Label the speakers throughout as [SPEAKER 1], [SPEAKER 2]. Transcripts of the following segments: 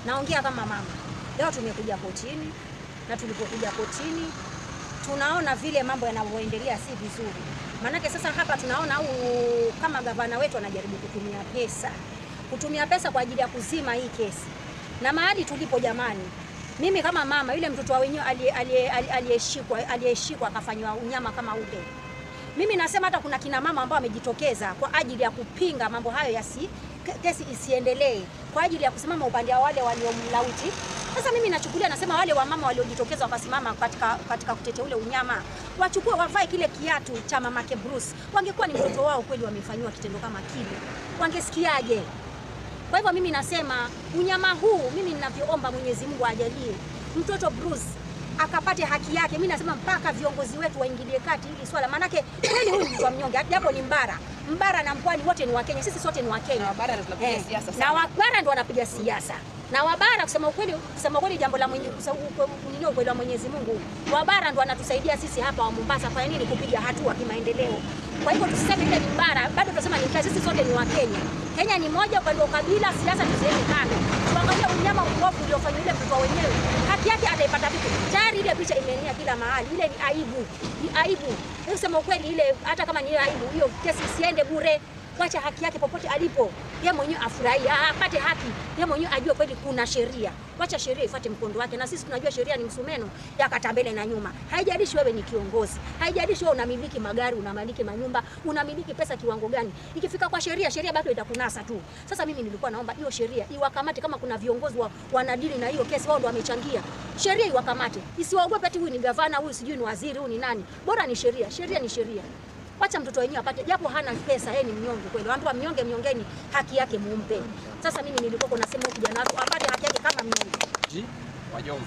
[SPEAKER 1] naongea kama mama. Leo tumekuja kotini na tulipokuja kotini tunaona vile mambo yanavyoendelea si vizuri. Maanake sasa hapa tunaona au kama gavana wetu anajaribu kutumia pesa, kutumia pesa kwa ajili ya kuzima hii kesi. Na mahali tulipo jamani, mimi kama mama, yule mtoto wa wenyewe aliye- aliye- aliye- aliyeshikwa aliyeshikwa akafanywa unyama kama ule, mimi nasema hata kuna kina mama ambao wamejitokeza kwa ajili ya kupinga mambo hayo yasi ke- kesi isiendelee, kwa ajili ya kusimama upande wa wale waliomlauti. Sasa mimi nachukulia, nasema wale wamama waliojitokeza wakasimama katika, katika kutetea ule unyama wachukue, wavae kile kiatu cha mamake Bruce. Wangekuwa ni mtoto wao kweli wamefanyiwa kitendo kama kile, wangesikiaje? Kwa hivyo mimi nasema unyama huu, mimi ninavyoomba Mwenyezi Mungu ajalie mtoto Bruce akapate haki yake. Mimi nasema mpaka viongozi wetu waingilie kati hili swala, maanake kweli huyu ni mtu wa mnyonge, japo ni mbara mbara na mpwani wote ni Wakenya, sisi sote ni Wakenya.
[SPEAKER 2] Na Wabara ndio tunapiga
[SPEAKER 1] Eh,
[SPEAKER 2] siasa
[SPEAKER 1] na
[SPEAKER 2] sana.
[SPEAKER 1] wabara ndo wanapiga siasa na wabara, kusema ukweli, kusema ukweli, jambo la mwenye kusa- ukwe- nini, ukweli wa Mwenyezi Mungu, wabara ndo wanatusaidia sisi hapa wa Mombasa kwa nini kupiga hatua kimaendeleo. Kwa hivyo tusiseme ile ni mbara, bado tunasema ni mkazi, sisi sote ni Wakenya. Kenya ni moja, upande wa ukabila, siasa tuziweke kando, tuangalie unyama uovu uliofanywa yule mtoto wenyewe, haki yake ataipata vipi? Tayari ile picha imeenea kila mahali, ile ni aibu, ni aibu. Hebu kusema ukweli, ile hata kama ni aibu, hiyo kesi isiende bure wacha haki yake popote alipo, yeye mwenyewe afurahie, ah, apate haki, yeye mwenyewe ajue kweli kuna sheria. Wacha sheria ifuate mkondo wake, na sisi tunajua sheria ni msumeno ya kata mbele na nyuma. Haijalishi wewe ni kiongozi, haijalishi wewe unamiliki magari, unamiliki manyumba, unamiliki pesa kiwango gani, ikifika kwa sheria, sheria bado itakunasa tu. Sasa mimi nilikuwa naomba hiyo sheria iwakamate, kama kuna viongozi wa, wanadili na hiyo kesi, wao ndo wamechangia, sheria iwakamate, isiwaogope ati huyu ni gavana, huyu sijui ni waziri, huyu ni nani. Bora ni sheria, sheria ni sheria. Wacha mtoto wenyewe apate, japo hana pesa, yeye ni mnyonge kweli. Wanaambiwa mnyonge, mnyongeni, haki yake mumpe. Sasa mimi nilikuwa nasema huyu kijana wako apate haki yake kama mnyonge.
[SPEAKER 3] G wa Jomvu.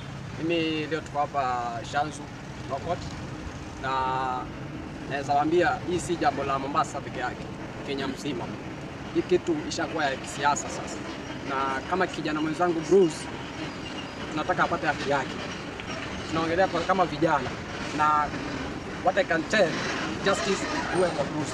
[SPEAKER 3] Mimi leo tuko hapa Shanzu Lokot, na naweza waambia hii si jambo la Mombasa peke yake, Kenya mzima. Hii kitu ishakuwa ya kisiasa sasa, na kama kijana mwenzangu Bruce, tunataka apate haki yake. Tunaongelea kwa kama vijana, na what I can tell justice iwe kwa Bruce.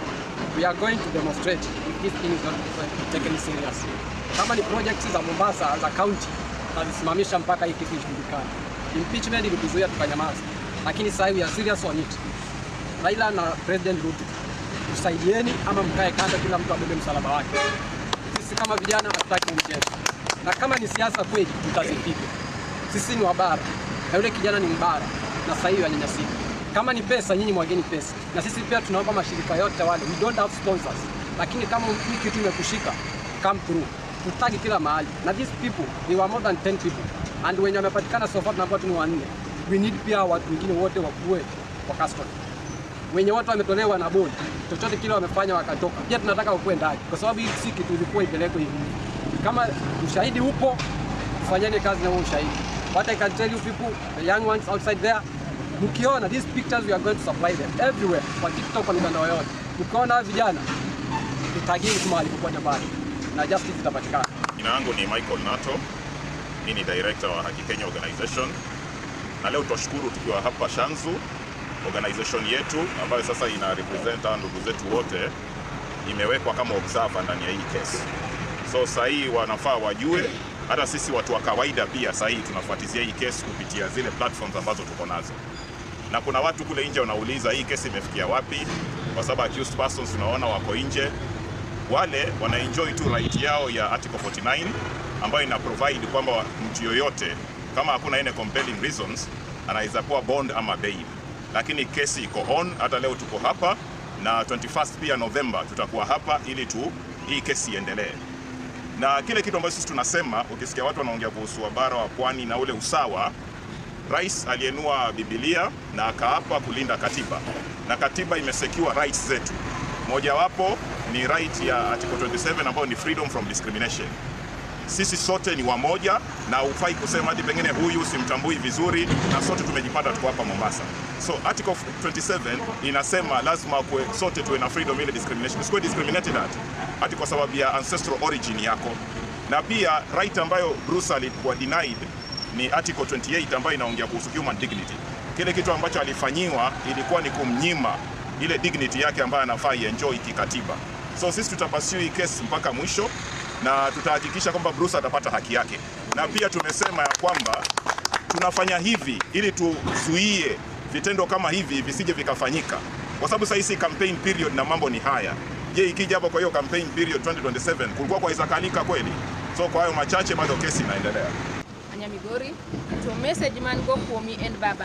[SPEAKER 3] We are going to demonstrate if this thing is not taken seriously. Kama ni projects za Mombasa za county tutazisimamisha mpaka hii kitu ishindikane. Impeachment ilituzuia tukanyamaza, lakini sasa we are serious on it. Raila na President Ruto, tusaidieni ama mkae kando, kila mtu abebe msalaba wake. Sisi kama vijana hatutaki mchezo, na kama ni siasa kweli tutazipiga. Sisi ni wabara na yule kijana ni mbara, na sasa hivi anyanyasika. Kama ni pesa, nyinyi mwageni pesa, na sisi pia tunaomba mashirika yote wale, we don't have sponsors, lakini kama hii kitu imekushika, come through, tutagi kila mahali, na these people they were more than 10 people and wenye wamepatikana so far tunakuwa tu ni wanne. We need pia watu wengine wote wakuwe kwa custody wenye wote wametolewa na bodi, chochote kile wamefanya wakatoka, pia tunataka ukuwe ndani, kwa sababu hii si kitu ilikuwa ipelekwe hivi. Kama ushahidi upo, fanyeni kazi na huo ushahidi. What I can tell you people, the young ones outside there, mkiona these pictures we are going to supply them everywhere, kwa TikTok, kwa mitandao yote. Mkiona hawa vijana, tutagini tu mahali popote pale na justice itapatikana.
[SPEAKER 4] Jina langu ni Michael Nato, mimi ni director wa Haki Kenya Organization, na leo tutashukuru tukiwa hapa Shanzu, organization yetu ambayo sasa ina represent hawa ndugu zetu wote, imewekwa kama observer ndani ya hii kesi. So saa hii wanafaa wajue, hata sisi watu wa kawaida pia saa hii tunafuatizia hii kesi kupitia zile platforms ambazo tuko nazo, na kuna watu kule nje wanauliza hii kesi imefikia wapi, kwa sababu accused persons tunaona wako nje wale wanaenjoy tu right yao ya article 49 ambayo ina provide kwamba mtu yoyote kama hakuna any compelling reasons anaweza kuwa bond ama bail, lakini kesi iko on. Hata leo tuko hapa na 21st pia November tutakuwa hapa ili tu hii kesi iendelee, na kile kitu ambacho sisi tunasema, ukisikia watu wanaongea kuhusu wabara wa pwani na ule usawa Rais alienua Biblia na akaapa kulinda katiba, na katiba imesecure rights zetu. Mojawapo ni right ya article 27 ambayo ni freedom from discrimination. Sisi sote ni wamoja na hufai kusema hadi pengine huyu simtambui vizuri, na sote tumejipata tuko hapa Mombasa. So article 27 inasema lazima kwe, sote tuwe na freedom ile discrimination. Usikuwe discriminated at hati kwa sababu ya ancestral origin yako, na pia right ambayo Bruce alikuwa denied ni article 28 ambayo inaongea kuhusu human dignity. Kile kitu ambacho alifanyiwa ilikuwa ni kumnyima ile dignity yake ambayo anafaa ienjoy kikatiba. So sisi tutapasiu hii case mpaka mwisho na tutahakikisha kwamba Bruce atapata haki yake, na pia tumesema ya kwamba tunafanya hivi ili tuzuie vitendo kama hivi visije vikafanyika, kwa sababu sasa hizi campaign period na mambo ni haya. Je, ikija hapo kwa hiyo campaign period 2027 kulikuwa kwa isakalika kweli? So kwa hayo machache, bado kesi inaendelea.
[SPEAKER 2] Anyamigori to message man go kuomi en baba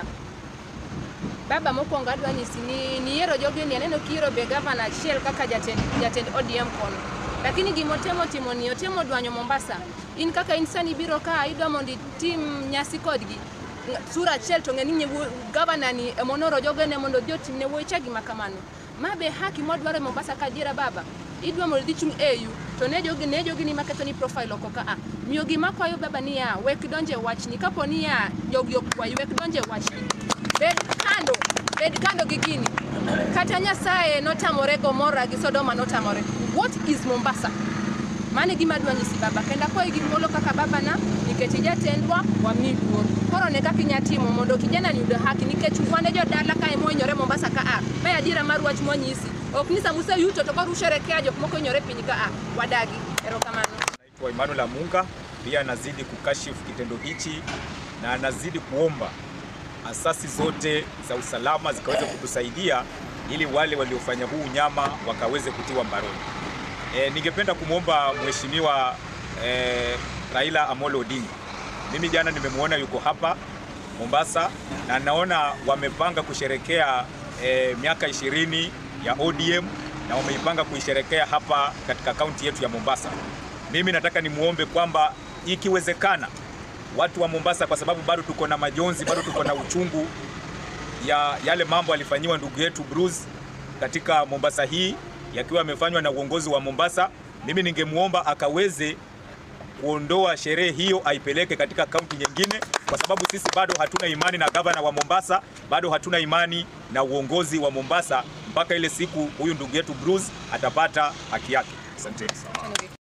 [SPEAKER 2] baba mokwongo adwa nyisi ni niyiero jogi ni aneno kiyiero be gavana achiel kaka jatend, jatend ODM kono lakini gimotemo timo ni otemo dwanyo Mombasa in kaka in sani biro ka idwa mondo itim nyasi kodgi ng- sura achiel to ng'eni ni gavana ni emonoro jogene mondo odhi otimne wuochegi ma kamano ma be haki mwadwaro e Mombasa ka adiera baba idwa mondo idhi chung' AU to ne jogi ne jogi ni maketho ni profile oko ka a miyo gima kwayo baba ni ya wek donje e wachni kapo ni ya jogi okwayi wek donje e wachni bed kando bed kando gi gini kata nyasaye notamore gomora gi sodoma notamore what is mombasa mano e gima adwa nyisi baba kendo akwayi gi thuolo kaka babana nikech ijatendwa wami luor koro ne kaka inya timo mondo kijana ni yudo haki nikech wane jodala ka ema ohinyore mombasa ka a ma e adiera mar wach mwanyisi ok ni sama useyuto to koro usherekea jok moko hinyore piny ka a wadagi erokamano
[SPEAKER 5] Naitwa Emmanuel Amunga, pia anazidi kukashifu kitendo hichi na anazidi kuomba asasi zote za usalama zikaweze kutusaidia ili wale waliofanya huu unyama wakaweze kutiwa mbaroni. E, ningependa kumwomba mheshimiwa e, Raila Amolo Odinga. Mimi jana nimemwona yuko hapa Mombasa na naona wamepanga kusherekea e, miaka ishirini ya ODM na wameipanga kuisherekea hapa katika kaunti yetu ya Mombasa. Mimi nataka nimwombe kwamba ikiwezekana watu wa Mombasa, kwa sababu bado tuko na majonzi, bado tuko na uchungu ya yale mambo alifanyiwa ndugu yetu Bruce katika Mombasa hii yakiwa yamefanywa na uongozi wa Mombasa. Mimi ningemwomba akaweze kuondoa sherehe hiyo aipeleke katika kaunti nyingine, kwa sababu sisi bado hatuna imani na gavana wa Mombasa, bado hatuna imani na uongozi wa Mombasa mpaka ile siku huyu ndugu yetu Bruce atapata haki yake. Asanteni sana.